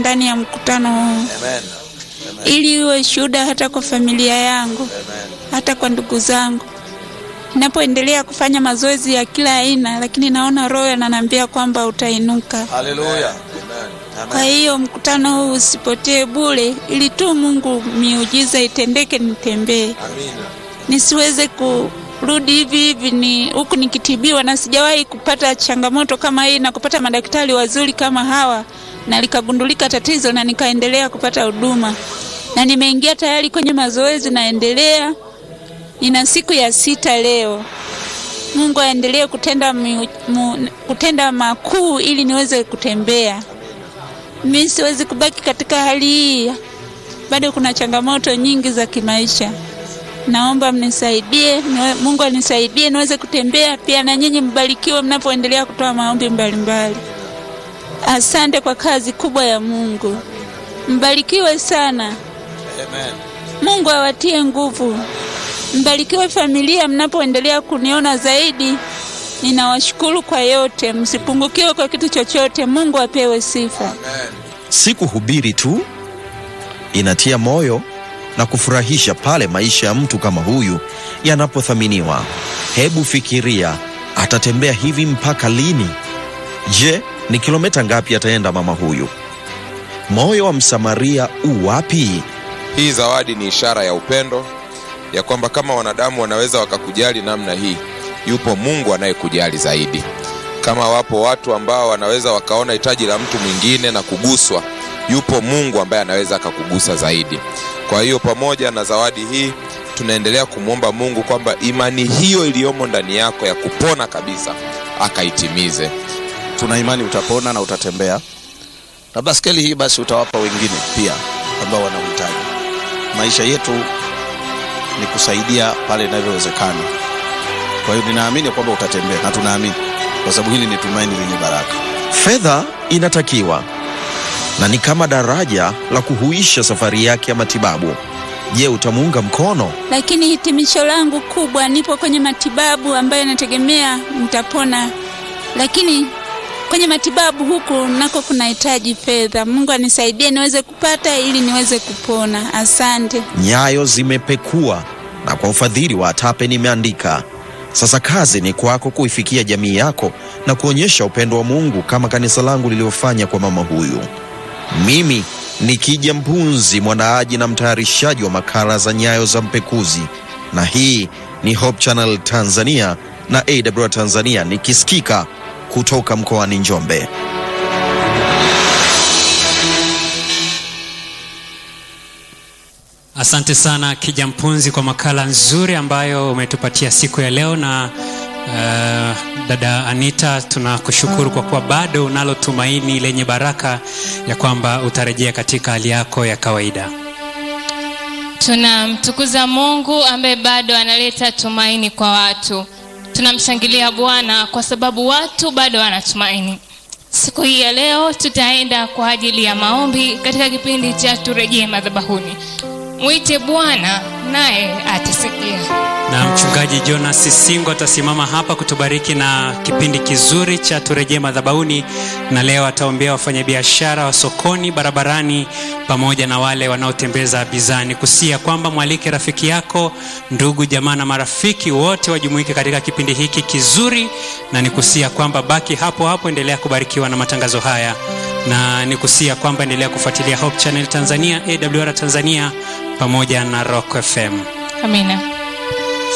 ndani ya mkutano huu ili iwe shuhuda hata kwa familia yangu, hata kwa ndugu zangu. Ninapoendelea kufanya mazoezi ya kila aina, lakini naona Roho ananiambia kwamba utainuka. Haleluya. Kwa hiyo mkutano huu usipotee bure, ili tu Mungu miujiza itendeke, nitembee, Amina. nisiweze kurudi hivi hivi ni huku nikitibiwa, na sijawahi kupata changamoto kama hii na kupata madaktari wazuri kama hawa, na likagundulika tatizo na nikaendelea kupata huduma, na nimeingia tayari kwenye mazoezi, naendelea. Nina siku ya sita leo. Mungu aendelee kutenda, miu- mu, kutenda makuu ili niweze kutembea. Mimi siwezi kubaki katika hali hii, bado kuna changamoto nyingi za kimaisha. Naomba mnisaidie, niwe- Mungu anisaidie niweze kutembea pia, na nyinyi mbarikiwe mnapoendelea kutoa maombi mbalimbali. Asante kwa kazi kubwa ya Mungu, mbarikiwe sana. Amen. Mungu awatie nguvu, mbarikiwe familia mnapoendelea kuniona zaidi. Ninawashukuru kwa yote, msipungukiwe kwa kitu chochote. Mungu apewe sifa. Si kuhubiri tu, inatia moyo na kufurahisha pale maisha ya mtu kama huyu yanapothaminiwa. Hebu fikiria, atatembea hivi mpaka lini? Je, ni kilomita ngapi ataenda mama huyu? Moyo wa Msamaria u wapi? Hii zawadi ni ishara ya upendo, ya kwamba kama wanadamu wanaweza wakakujali namna hii, yupo Mungu anayekujali zaidi. Kama wapo watu ambao wanaweza wakaona hitaji la mtu mwingine na kuguswa, yupo Mungu ambaye anaweza akakugusa zaidi. Kwa hiyo pamoja na zawadi hii tunaendelea kumwomba Mungu kwamba imani hiyo iliyomo ndani yako ya kupona kabisa akaitimize. tuna imani utapona na utatembea na baskeli hii basi utawapa wengine pia ambao wana uhitaji maisha yetu ni kusaidia pale inavyowezekana kwa hiyo ninaamini kwamba utatembea na tunaamini kwa sababu hili ni tumaini lenye baraka Fedha inatakiwa na ni kama daraja la kuhuisha safari yake ya matibabu. Je, utamuunga mkono? Lakini hitimisho langu kubwa, nipo kwenye matibabu ambayo nategemea nitapona, lakini kwenye matibabu huku nako kunahitaji fedha. Mungu anisaidie niweze kupata ili niweze kupona. Asante. Nyayo zimepekua na kwa ufadhili wa Atape nimeandika. Sasa kazi ni kwako kuifikia jamii yako na kuonyesha upendo wa Mungu kama kanisa langu lilivyofanya kwa mama huyu. Mimi ni Kija Mpunzi, mwandaaji na mtayarishaji wa makala za Nyayo za Mpekuzi, na hii ni Hope Channel Tanzania na AWR Tanzania, nikisikika kutoka mkoani Njombe. Asante sana Kija Mpunzi kwa makala nzuri ambayo umetupatia siku ya leo, na uh, dada Anita, tunakushukuru kwa kuwa bado unalo tumaini lenye baraka ya kwamba utarejea katika hali yako ya kawaida. Tunamtukuza Mungu ambaye bado analeta tumaini kwa watu. Tunamshangilia Bwana kwa sababu watu bado wanatumaini. Siku hii ya leo tutaenda kwa ajili ya maombi katika kipindi cha turejee madhabahuni. Mwite Bwana naye atasikia. Na mchungaji Jonas Singo atasimama hapa kutubariki na kipindi kizuri cha turejee madhabahuni, na leo ataombea wafanyabiashara wa sokoni, barabarani, pamoja na wale wanaotembeza bizani, kusia kwamba mwalike rafiki yako, ndugu, jamaa na marafiki wote wajumuike katika kipindi hiki kizuri, na nikusia kwamba baki hapo hapo, endelea kubarikiwa na matangazo haya, na nikusia kwamba endelea kufuatilia Hope Channel Tanzania, AWR Tanzania pamoja na Rock FM. Amina.